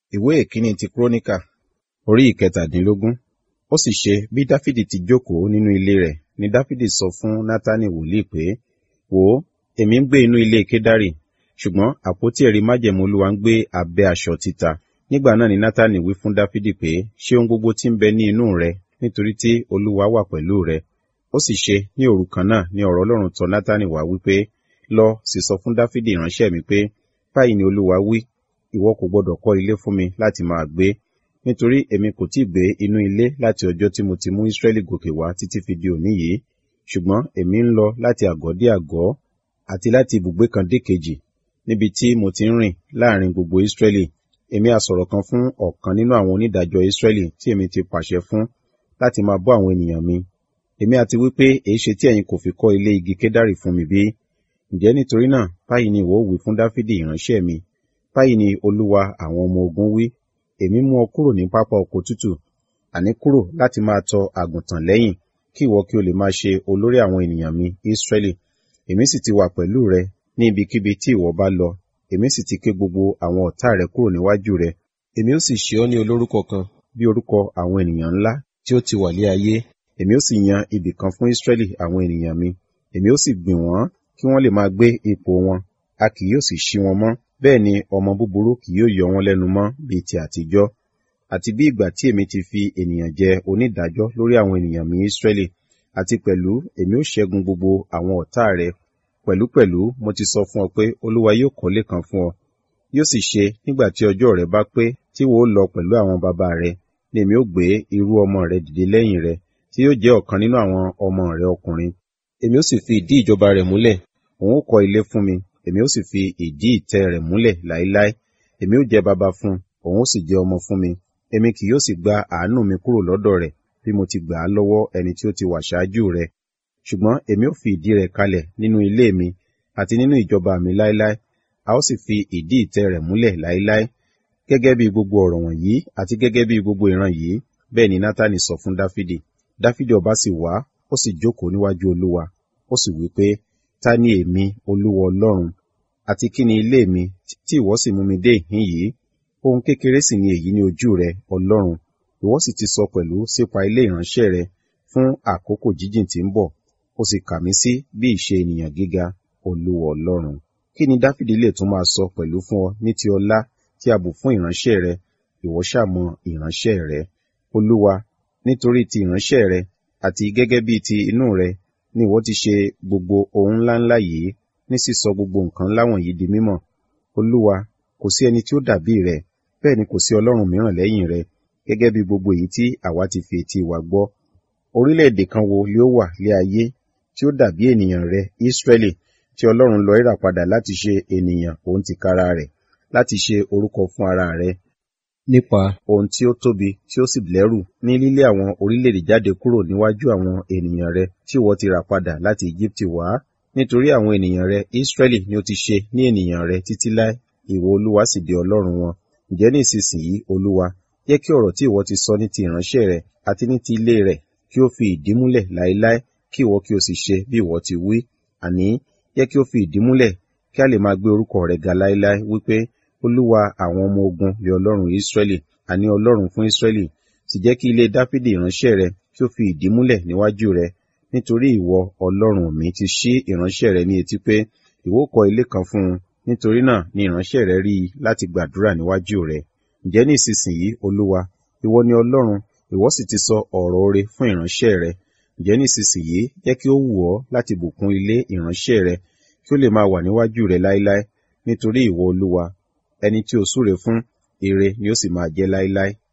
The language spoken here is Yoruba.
ìwé ìkíní ti kúrónìkà orí ìkẹtàdínlógún ó sì ṣe bí dáfídì ti jókòó nínú ilé rẹ̀ ni dáfídì sọ fún nátánì wòlíì pé wò ó èmi ń gbé inú ilé kédárì ṣùgbọ́n àpótí ẹ̀rí májẹ̀mú olúwa ń gbé abẹ́ aṣọ títa nígbà náà ni nátánì wí fún dáfídì pé ṣé ohun gbogbo tí ń bẹ ní inú rẹ nítorí tí olúwa wà pẹ̀lú rẹ ó sì ṣe ní òru kan náà ni ọ̀rọ̀ ọlọ́run tọ̀ nátánì wá wípé lọ sì sọ fún dáfídì ìránṣẹ́ mi pé báyìí ni olúwa wí ìwọ kò gbọdọ̀ kọ́ ilé fún mi láti máa gbé nítorí èmi kò tí ì gbé inú ilé láti ọjọ́ tí mo ti mú Ísírẹ́lì gòkè wá títí fi di òní yìí ṣùgbọ́n èmi ń lọ láti àgọ́ dé àgọ́ àti láti ibùgbé kan dé kejì níbi tí mo ti ń rìn láàrin gbogbo Ísírẹ́lì èmi á sọ̀rọ̀ kan fún ọ̀kan nínú àwọn onídàájọ́ Ísírẹ́lì tí èmi ti pàṣẹ fún láti máa bọ́ àwọn ènìyàn mi èmi àti wípé èéṣe tí ẹ̀yin kò fi kọ́ ilé igi kédárì fún mi bí ǹjẹ́ nítorí náà báyìí ni ìwọ wí fún Dáfídì ìránṣẹ́ mi báyìí ni Olúwa àwọn ọmọ ogun wí èmi mú ọ kúrò ní pápá oko tútù àní kúrò láti máa tọ àgùntàn lẹ́yìn kí ìwọ kí o lè máa ṣe olórí àwọn ènìyàn mi Ísírẹ́lì èmi sì ti wà pẹ̀lú rẹ ní ibikíbi tí ìwọ bá lọ èmi sì ti ké gbogbo àwọn ọ̀tá rẹ kúrò níwájú rẹ èmi ó sì ṣe ọ́ ní olórúkọ kan bí orúkọ àwọn ènìyàn ńlá tí ó ti wà lé ayé èmi ó sì yan ibì kan fún Ísírẹ́lì àwọn ènìyàn mi èmi ó sì gbìn wọ́n kí wọ́n lè máa gbé ipò wọn a kì yóò sì ṣí wọn mọ́ bẹ́ẹ̀ ni ọmọ búburú kì yóò yọ wọn lẹ́nu mọ́ bíi ti àtijọ́ àti bí ìgbà tí èmi ti fi ènìyàn jẹ onídàájọ́ lórí àwọn ènìyàn mi Ísírẹ́lì àti pẹ̀lú èmi ó ṣẹ́gun gbogbo àwọn ọ̀tá rẹ pẹ̀lúpẹ̀lú mo ti sọ fún ọ pé Olúwa yóò kọ́lé kan fún ọ yóò sì ṣe nígbà tí ọjọ́ rẹ bá pé tí wò ó lọ pẹ̀lú àwọn bàbá rẹ ni èmi ó gbé irú ọmọ rẹ dìde lẹ́yìn rẹ tí yóò jẹ́ ọ̀kan nínú àwọn ọmọ rẹ ọkùnrin èmi ó sì fi ìdí ìjọba rẹ̀ múlẹ̀ òun ó kọ́ ilé fún mi èmi ó sì fi ìdí ìtẹ́ rẹ̀ múlẹ̀ láéláé èmi ó jẹ́ baba fún òun ó sì jẹ́ ọmọ fún mi èmi kì yóò sì gba àánú mi kúrò lọ́dọ̀ rẹ̀ bí mo ti gbà á lọ́wọ́ ẹni tí ó ti wà ṣáájú rẹ̀ ṣùgbọ́n èmi ó fi ìdí rẹ̀ kalẹ̀ nínú ilé mi àti nínú ìjọba mi láéláé a ó sì fi ìdí ìtẹ́ rẹ̀ múlẹ̀ láéláé gẹ́gẹ́ bí gbogbo ọ̀rọ̀ wọ̀nyí àti gẹ́gẹ́ bí gbogbo ìran yìí bẹ́ẹ̀ ni Nátánì sọ fún Dáfídì Dáfídì ọba sì wá ó sì jókòó níwájú Olúwa ó sì wí pé ta ni èmi Olúwa Ọlọ́run àti kí ni ilé mi tí ìwọ sì mú mi dé ìhín yìí ohun kékeré sì ni èyí ní ojú rẹ Ọlọ́run ìwọ sì ti sọ pẹ̀lú sípa ilé ìránṣẹ́ rẹ fún àkókò jíjìn tí ń bọ̀ ó sì kà mí sí bí ìṣe ènìyàn gíga Olúwa Ọlọ́run kí ni Dáfídì lè tún máa sọ pẹ̀lú fún ọ ní ti ọlá tí a bù fún ìránṣẹ́ rẹ ìwọ ṣàmọ ìránṣẹ́ rẹ Olúwa nítorí ti ìránṣẹ́ rẹ àti gẹ́gẹ́ bí ti inú rẹ ni ìwọ ti ṣe gbogbo ohun ńláńlá yìí ní sísọ gbogbo nǹkan ńlá wọ̀nyí di mímọ̀ Olúwa kò sí ẹni tí ó dàbí rẹ bẹ́ẹ̀ ni kò sí Ọlọ́run mìíràn lẹ́yìn rẹ gẹ́gẹ́ bí gbogbo èyí tí àwa ti fi etí wa gbọ́ orílẹ̀-èdè kan wo ni ó wà lé ayé tí ó dàbí ènìyàn rẹ Ísírẹ́lì tí Ọlọ́run lọ ìrà padà láti ṣe ènìyàn òun tìkára rẹ̀ láti ṣe orúkọ fún ara rẹ̀ nípa ohun tí ó tóbi tí ó sì lẹ́rù ní lílé àwọn orílẹ̀-èdè jáde kúrò níwájú àwọn ènìyàn rẹ tí ìwọ ti rà padà láti Íjíbítì wá nítorí àwọn ènìyàn rẹ Ísírẹ́lì ni ó ti ṣe ní ènìyàn rẹ títí láé ìwọ Olúwa sì di Ọlọ́run wọn ǹjẹ́ ní ìsinsìnyí Olúwa jẹ́ kí ọ̀rọ̀ tí ìwọ ti sọ ní ti ìránṣẹ́ rẹ àti ní ti ilé rẹ̀ kí ó fi ìdí múlẹ̀ láéláé kí ìwọ kí o sì ṣe bí ìwọ ti wí àní jẹ́ kí ó fi ìdí múlẹ̀ kí a lè máa gbé orúkọ rẹ̀ ga láéláé wípé Olúwa àwọn ọmọ ogun lé Ọlọ́run Ísírẹ́lì àní Ọlọ́run fún Ísírẹ́lì sì jẹ́ kí ilé Dáfídì ìránṣẹ́ rẹ kí ó fi ìdí múlẹ̀ níwájú rẹ nítorí ìwọ Ọlọ́run mi ti ṣí ìránṣẹ́ rẹ ní etí pé ìwọ kọ́ ilé kan fún un nítorí náà ni ìránṣẹ́ rẹ rí i láti gbàdúrà níwájú rẹ ǹjẹ́ ní ìsinsìnyí Olúwa ìwọ ni Ọlọ́run ìwọ sì ti sọ ọ̀rọ̀ oore fún ìránṣẹ́ rẹ ǹjẹ́ ní ìsinsìnyí jẹ́ kí ó wù ọ́ láti bùkún ilé ìránṣẹ́ rẹ kí ó lè máa wà níwájú rẹ láéláé nítorí ìwọ Olúwa ẹni tí o súre fún ire ni ó sì máa jẹ́ láéláé